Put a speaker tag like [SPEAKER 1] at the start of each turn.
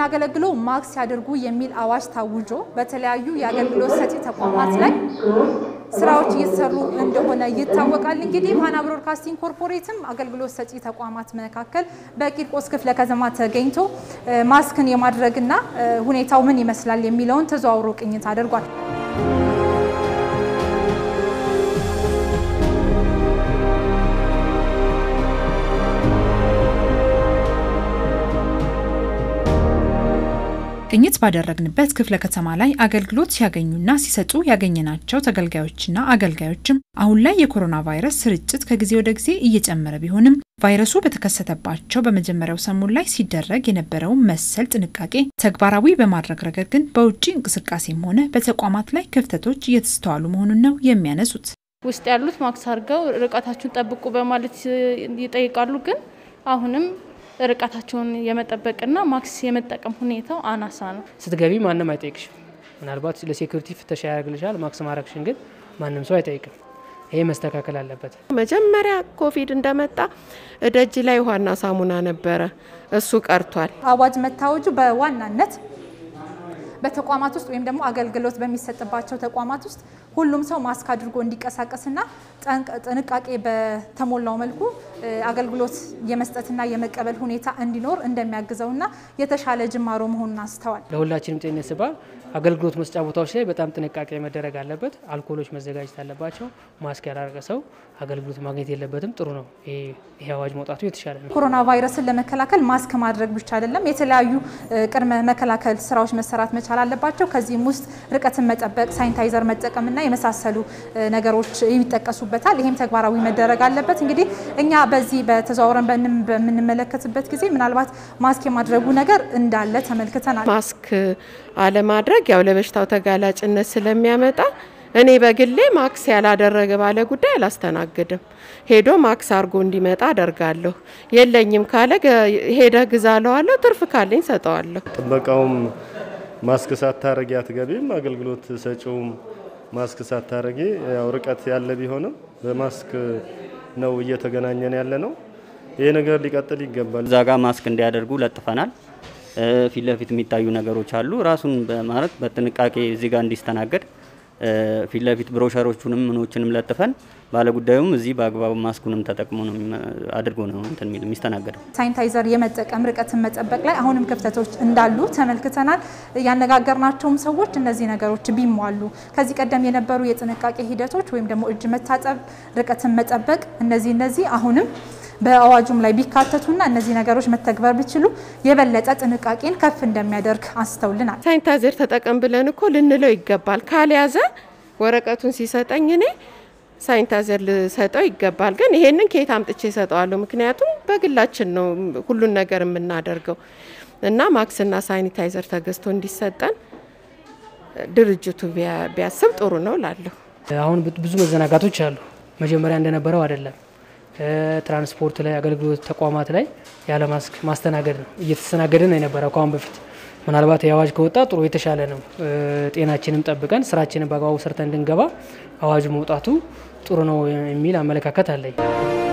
[SPEAKER 1] የምናገለግለው ማስክ ሲያደርጉ የሚል አዋጅ ታውጆ በተለያዩ የአገልግሎት ሰጪ ተቋማት ላይ ስራዎች እየተሰሩ እንደሆነ ይታወቃል። እንግዲህ ፋና ብሮድካስቲንግ ኮርፖሬትም አገልግሎት ሰጪ ተቋማት መካከል በቂርቆስ ክፍለ ከተማ ተገኝቶ ማስክን የማድረግና ሁኔታው ምን ይመስላል የሚለውን ተዘዋውሮ ቅኝት አድርጓል።
[SPEAKER 2] ቅኝት ባደረግንበት ክፍለ ከተማ ላይ አገልግሎት ሲያገኙና ሲሰጡ ያገኘናቸው ተገልጋዮችና አገልጋዮችም አሁን ላይ የኮሮና ቫይረስ ስርጭት ከጊዜ ወደ ጊዜ እየጨመረ ቢሆንም ቫይረሱ በተከሰተባቸው በመጀመሪያው ሰሞን ላይ ሲደረግ የነበረውን መሰል ጥንቃቄ ተግባራዊ በማድረግ ረገድ ግን በውጭ እንቅስቃሴም ሆነ በተቋማት ላይ ክፍተቶች እየተስተዋሉ መሆኑን ነው የሚያነሱት።
[SPEAKER 3] ውስጥ ያሉት ማክስ አድርገው ርቀታችሁን ጠብቁ በማለት ይጠይቃሉ። ግን አሁንም ርቀታቸውን የመጠበቅና ማክስ የመጠቀም ሁኔታው አናሳ ነው።
[SPEAKER 4] ስትገቢ ማንም አይጠይቅሽም። ምናልባት ለሴኩሪቲ ፍተሻ ያደርግልሻል። ማክስ ማድረግሽን ግን ማንም ሰው አይጠይቅም። ይሄ መስተካከል አለበት።
[SPEAKER 5] መጀመሪያ ኮቪድ እንደመጣ ደጅ ላይ ውሃና ሳሙና ነበረ፣ እሱ ቀርቷል።
[SPEAKER 1] አዋጅ መታወጁ በዋናነት በተቋማት ውስጥ ወይም ደግሞ አገልግሎት በሚሰጥባቸው ተቋማት ውስጥ ሁሉም ሰው ማስክ አድርጎ እንዲንቀሳቀስና ጥንቃቄ በተሞላው መልኩ አገልግሎት የመስጠትና የመቀበል ሁኔታ እንዲኖር እንደሚያግዘውና የተሻለ ጅማሮ መሆኑን አንስተዋል።
[SPEAKER 4] ለሁላችንም ጤንነት ሲባል አገልግሎት መስጫ ቦታዎች ላይ በጣም ጥንቃቄ መደረግ አለበት። አልኮሎች መዘጋጀት አለባቸው። ማስክ ያላረገ ሰው አገልግሎት ማግኘት የለበትም። ጥሩ ነው ይሄ አዋጅ መውጣቱ የተሻለ ነው።
[SPEAKER 1] ኮሮና ቫይረስን ለመከላከል ማስክ ማድረግ ብቻ አይደለም፣ የተለያዩ ቅድመ መከላከል ስራዎች መሰራት መቻል አለባቸው። ከዚህም ውስጥ ርቀትን መጠበቅ፣ ሳኒታይዘር መጠቀምና የመሳሰሉ ነገሮች ይጠቀሱበታል። ይህም ተግባራዊ መደረግ አለበት። እንግዲህ እኛ በዚህ በተዘዋውረን በምንመለከትበት ጊዜ ምናልባት ማስክ የማድረጉ ነገር እንዳለ ተመልክተናል።
[SPEAKER 5] ማስክ አለማድረግ ያው ለበሽታው ተጋላጭነት ስለሚያመጣ እኔ በግሌ ማክስ ያላደረገ ባለ ጉዳይ አላስተናግድም። ሄዶ ማክስ አድርጎ እንዲመጣ አደርጋለሁ። የለኝም ካለ ሄደ ግዛ ለዋለሁ። ትርፍ ካለኝ ሰጠዋለሁ።
[SPEAKER 6] ጥበቃውም ማስክ ሳታረጊ አትገቢም። አገልግሎት ሰጪውም ማስክ ሳታረጊ ያው ርቀት ያለ ቢሆንም በማስክ ነው እየተገናኘን ያለ ነው። ይሄ ነገር ሊቀጥል ይገባል።
[SPEAKER 7] እዛ ጋር ማስክ እንዲያደርጉ ለጥፈናል። ፊት ለፊት የሚታዩ ነገሮች አሉ። ራሱን በማለት በጥንቃቄ እዚህ ጋር እንዲስተናገድ ፊት ለፊት ብሮሸሮቹንም ምኖችንም ለጥፈን ባለጉዳዩም እዚህ በአግባቡ ማስኩንም ተጠቅሞ ነው አድርጎ ነው እንትን የሚል የሚስተናገደው።
[SPEAKER 1] ሳኒታይዘር የመጠቀም ርቀትን መጠበቅ ላይ አሁንም ክፍተቶች እንዳሉ ተመልክተናል። ያነጋገርናቸውም ሰዎች እነዚህ ነገሮች ቢሟሉ ከዚህ ቀደም የነበሩ የጥንቃቄ ሂደቶች ወይም ደግሞ እጅ መታጠብ፣ ርቀትን መጠበቅ እነዚህ እነዚህ አሁንም በአዋጁም ላይ ቢካተቱና እነዚህ ነገሮች መተግበር ቢችሉ የበለጠ ጥንቃቄን ከፍ እንደሚያደርግ አንስተውልናል።
[SPEAKER 5] ሳኒታይዘር ተጠቀም ብለን እኮ ልንለው ይገባል። ካልያዘ ወረቀቱን ሲሰጠኝ እኔ ሳኒታይዘር ልሰጠው ይገባል። ግን ይሄንን ከየት አምጥቼ እሰጠዋለሁ? ምክንያቱም በግላችን ነው ሁሉን ነገር የምናደርገው እና ማክስና ሳኒታይዘር ተገዝቶ እንዲሰጠን ድርጅቱ ቢያስብ ጥሩ ነው ላለሁ።
[SPEAKER 4] አሁን ብዙ መዘናጋቶች አሉ። መጀመሪያ እንደነበረው አይደለም። ትራንስፖርት ላይ አገልግሎት ተቋማት ላይ ያለ ማስክ ማስተናገድ ነው እየተስተናገደ ነው የነበረው ከአሁን በፊት። ምናልባት የአዋጅ ከወጣ ጥሩ የተሻለ ነው። ጤናችንም ጠብቀን ስራችንን በአግባቡ ሰርተን እንድንገባ አዋጁ መውጣቱ ጥሩ ነው የሚል አመለካከት አለኝ።